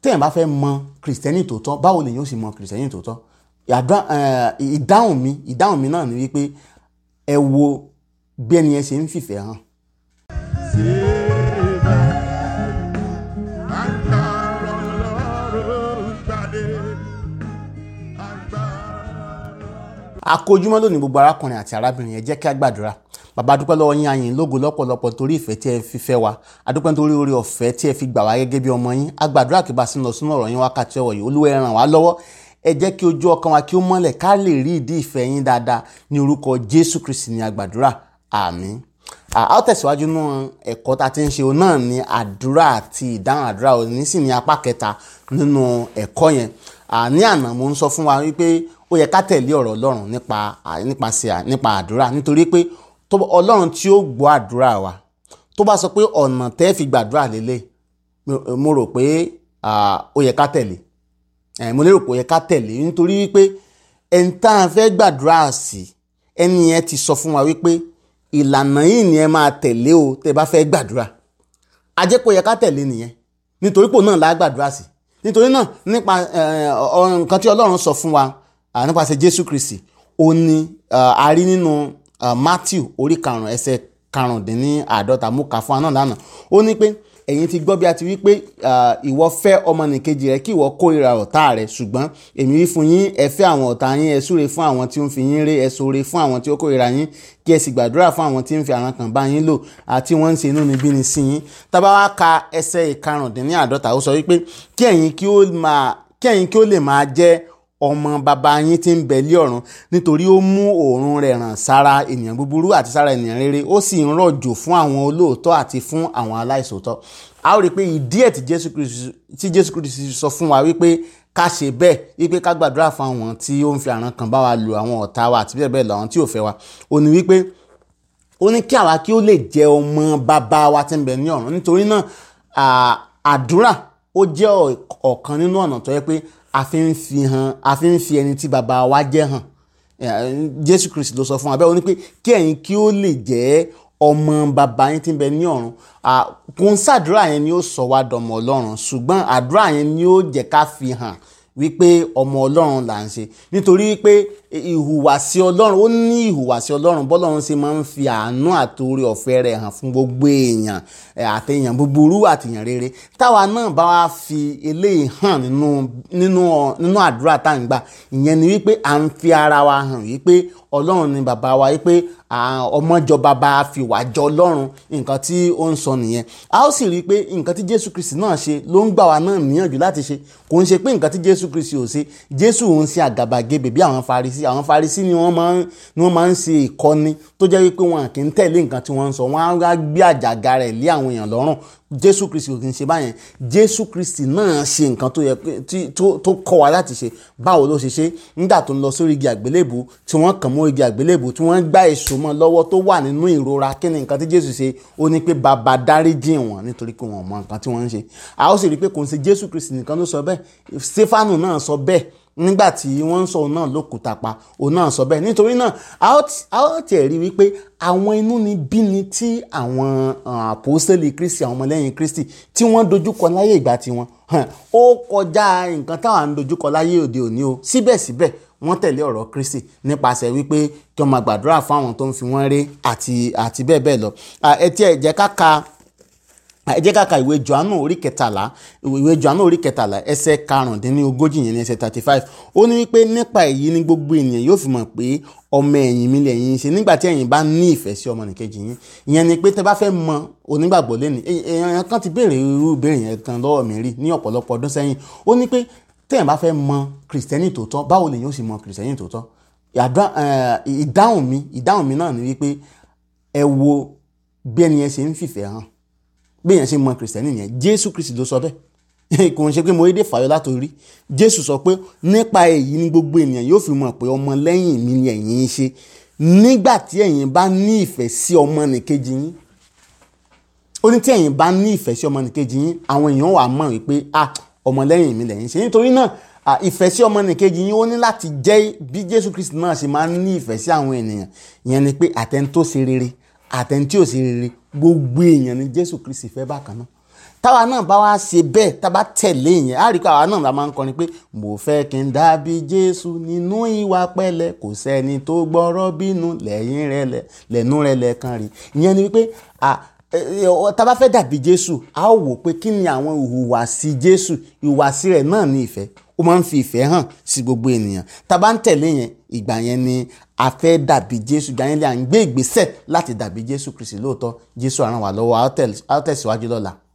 téèyàn bá fẹ́ mọ kìrìsìtẹ́nì tòótọ́ báwo lèyàn ó sì mọ kìrìsìtẹ́nì tòótọ́ Àdúrà- eh, ìdáhùn mi ìdáhùn mi náà ni wípé ẹ wo bí ẹni yẹn ṣe ń fìfẹ́ hàn Agbára Ọlọ́run gbàdé. Agbára. akójúmọ́ lónìí gbogbo arákùnrin àti arábìnrin yẹn jẹ́ kí a gbàdúrà bàbá dúpẹ́ lọ́wọ́ yín ayìn lógo lọ́pọ̀lọpọ̀ torí ìfẹ́ tí ẹ fi fẹ́ wa adúpẹ́ nítorí oore ọ̀fẹ́ tí ẹ fi gbà wá gẹ́gẹ́ bí ọmọ yín a gbàdúrà kí bá sí lọ sínú ọ̀rọ̀ yín wákàtí ọ̀wọ̀ yìí olúwa ẹ ràn wá lọ́wọ́ ẹ jẹ́ kí ojú ọkàn wa kí ó mọ́lẹ̀ ká lè rí ìdí ìfẹ́ yín dáadáa ní orúkọ jésù kristi ní a gbàdúrà àmín a ó tẹ̀síwájú nínú ẹ̀kọ́ tá a ti ń ṣe òun náà ní àdúrà àti ìdáhùn àdúrà òní sì ní apá kẹta nínú ẹ̀kọ́ yẹn À, ní àná mo ń sọ fún wa wípé ó yẹ ká tẹ̀lé ọ̀rọ̀ ọlọ́run nípa à, nípasẹ̀ à, nípa àdúrà nítorí pé tó bá- ọlọ́run tí ó gbọ́ àdúrà wa tó bá sọ pé ọ̀nà tẹ́ fi gbàdúrà lélẹ̀ mo- mo rò pé à, ó yẹ ká tẹ̀lé ẹ̀ mo lérò pé ó yẹ ká tẹ̀lé nítorí wípé ẹni tá a fẹ́ gbàdúrà sí ẹni yẹn ti sọ fún wa wípé ìlànà yìí ni ẹ máa tẹ̀lé o tẹ́ bá fẹ́ gbàdúrà a jẹ́ pé ó yẹ ká tẹ̀lé nìyẹn nítorí pò náà la gbàdúrà sí nítorí náà nípa eh, ọ- nǹkan tí ọlọ́run sọ fún wa ah, nípasẹ̀ jésù kristi ó ní ah, a rí nínú ah, matthew orí karùn-ún ẹsẹ̀ karùndínláàdọ́ta mú kà fún wa náà lánàá ó ní pé ẹ̀yin ti gbọ́ bí a ti wí pé ah, ìwọ fẹ́ ọmọnìkejì rẹ kí ìwọ kórìíra ọ̀tá rẹ ṣùgbọ́n èmi wí fún yín ẹ fẹ́ àwọn ọ̀tá yín ẹ súre fún àwọn tí ó ń fi yín ré ẹ ṣoore fún àwọn tí ó kórìíra yín kí ẹ sì gbàdúrà fún àwọn tí ń fi àrùn kan bá yín lò àti wọ́n ń ṣe inú níbí ni sí yín tá bá wá ka ẹsẹ̀ ìkarùndínláàdọ́ta ó sọ wípé kí ẹ̀yin kí ó máa kí ẹ̀yin kí ó lè máa jẹ́ ọmọ bàbá yín tí ń bẹ lé ọ̀run nítorí ó mú òórùn rẹ̀ ràn sára ènìyàn búburú àti sára ènìyàn rere ó sì ń rọ̀jò fún àwọn olóòótọ́ àti fún àwọn aláìsòótọ́ a ó rí i pé ìdí ẹ̀ tí Jésù Kristi tí Jésù Kristi sọ fún wa wípé ká ṣe bẹ́ẹ̀ wípé ká gbàdúrà fún àwọn tí ó ń fi àrùn kan bá wa lò àwọn ọ̀tá wa àti bẹ́ẹ̀ bẹ́ẹ̀ lọ àwọn tí ò fẹ́ wa ó ní wípé ó ní kí àwa kí ó lè jẹ ọmọ bàbá wa tí ń bẹ ní ọ̀run nítorí náà à- àdúrà ó jẹ́ ọ̀- ọ̀kan nínú ọ̀nà tó yẹ pé a fi ń fi hàn a fi ń fi ẹni tí bàbá wa jẹ́ hàn Eh, Jésù Kristi ló sọ fún wa bẹ́ẹ̀ ó ní pé kí ẹ̀yin kí ó lè jẹ́ ọmọ bàbá yín tí ń bẹ ní ọ̀run À, kò ń ṣàdúrà yẹn ni ó sọ wá dọmọ Ọlọ́run ṣùgbọ́n àdúrà yẹn ni ó jẹ́ ká fi hàn wípé ọmọ ọlọ́run là ń ṣe nítorí pé ìhùwàsí ọlọ́run ó ní ìhùwàsí ọlọ́run bọ́lọ́run ṣe máa ń fi àánú àti oore ọ̀fẹ́ rẹ̀ hàn fún gbogbo èèyàn eh, àtẹ̀yàn búburú àtẹ̀yàn rere táwa náà bá wá fi eléyìí hàn nínú nínú nínú àdúrà tá à ń gbà ìyẹn ni wípé à ń fi ara wa hàn wípé ọlọ́run ni bàbá wa wípé à, ọmọjọ bàbá fi wà jọ ọlọ́run nǹkan tí ó ń sọ nìyẹn a ó sì rí i pé nǹkan tí jésù kristi náà ṣe ló ń gbà wá náà níyànjú láti ṣe kò ń ṣe pé nǹkan tí jésù kristi ò ṣe jésù ò ń ṣe àgàbàgebè bí àwọn farisí àwọn farisí ni wọ́n máa ń ni wọ́n máa ń ṣe ìkọ́ni tó jẹ́ wípé wọn kì í tẹ̀lé nǹkan tí wọ́n ń sọ wọ́n á wá gbé àjàgà rẹ̀ lé àwọn èèyàn lọ́rùn jésù kristi ò kì í ṣe báyẹn jésù kristi náà ṣe nǹkan tó yẹ pé- tí- tó tó kọ́ wa láti ṣe báwo ló ṣe ṣe nígbà tó ń lọ sórí igi àgbélébù tí wọ́n kàn mọ́ igi àgbélébù tí wọ́n gbá èso mọ́ lọ́wọ́ tó wà nínú ìrora kí ni nǹkan tí jésù ṣe ó ní pé bàbá dáríjì wọ́n nítorí pé wọ́n mọ nǹkan tí wọ́n ń ṣe a ó sì rí i pé kò ń ṣe jésù kristi nìkan ló sọ bẹ́ẹ̀ stefanu náà sọ bẹ́ẹ̀ nígbà tí wọ́n ń sọ òun náà lókùúta pa òun náà sọ bẹ́ẹ̀ nítorí náà a ó ti- a ó tiẹ̀ rí wípé àwọn inú ni bí ni tí àwọn ah, àpòstélì kristi àwọn ọmọlẹ́yìn kristi tí wọ́n dojúkọ láyé ìgbà tiwọn hàn, ó kọjá nǹkan táwọn ń dojúkọ láyé òde òní o síbẹ̀síbẹ̀ wọ́n tẹ̀lé ọ̀rọ̀ kristi nípasẹ̀ wípé kí wọ́n máa gbàdúrà fún àwọn tó ń fi wọ́n ré àti àti bẹ́ẹ̀ bẹ́ẹ̀ lọ Ah, ẹ tiẹ̀ jẹ́ ká ka ẹ jẹ́ ká ka ìwé johannu orí kẹtàlá ìwé johannu orí kẹtàlá ẹsẹ̀ karùndínlógójì yẹn ní ẹsẹ̀ thirty five ó ní wípé nípa èyí ni gbogbo ènìyàn yóò fi mọ̀ pé ọmọ ẹ̀yìn mi lẹ̀yin ṣe nígbà tí ẹ̀yin bá ní ìfẹ́ sí ọmọnìkejì yín ìyẹn ni pé tẹ́ bá fẹ́ mọ onígbàgbọ́ lẹ́nu èèyàn kan ti béèrè irú ìbéèrè yẹn kan lọ́wọ́ mi rí ní ọ̀pọ̀lọpọ̀ ọdún sẹ́yìn ó ní pé tẹ́yìn bá fẹ́ mọ kìrìsìtẹ́nì tòótọ́ báwo lèyìn ó sì mọ kìrìsìtẹ́nì tòótọ́ Àdá- eh, ìdáhùn mi ìdáhùn mi náà ni wípé ẹ wo bí ẹni yẹn ṣe ń fìfẹ́ hàn béèyàn ṣe mọ kìrìsìtẹ́nì yẹn jésù kristi ló sọ bẹ́ẹ̀ kò ń ṣe pé mo dédé fàyọ látòrí jésù sọ pé nípa èyí ni gbogbo ènìyàn yóò fi mọ̀ pé ọmọ lẹ́yìn mi ni ẹ̀yin ń ṣe nígbà tí ẹ̀yin bá ní ìfẹ́ sí ọmọnìkejì yín ó ní tí ẹ̀yin bá ní ìfẹ́ sí ọmọnìkejì yín àwọn èèyàn wà mọ̀ wípé ah ọmọlẹ́yìn mi lẹ́yìn ṣe nítorí náà ah, ìfẹ́ sí ọmọnìkejì yín ó ní láti jẹ́ bí jésù kristi náà ṣe máa ń ní ìfẹ́ sí àwọn ènìyàn ìyẹn ni pé àtẹni tó ṣe rere àtẹni tí ò ṣe rere gbogbo èèyàn ni jésù kristi fẹ́ bákan náà táwa náà bá wá ṣe bẹ́ẹ̀ tá a bá tẹ̀lé yẹn á rí i pé àwa náà la máa ń kọrin pé mo fẹ́ kí n dàbí jésù nínú ìwà pẹ̀lẹ́ kò sẹ́ni tó gbọ́rọ̀ bínú lẹ́yìn rẹ̀ lẹ̀ lẹ́nu rẹ̀ lẹ́ẹ̀kan rí ìyẹn ni wípé à tá a bá fẹ́ dàbí jésù a ó wò pé kí ni àwọn ìhùwàsí jésù ìhùwàsí rẹ̀ náà ní ìfẹ́ ó máa ń fi ìfẹ́ hàn sí gbogbo ènìyàn tá a bá ń tẹ̀lé yẹn ìgbà yẹn ni a fẹ́ dàbí jésù ìgbà yẹn lè à ń gbé ìgbésẹ̀ láti dàbí jésù kristi lóòótọ́ jésù á ràn wá lọ́wọ́ a ó tẹ̀síwájú lọ́la.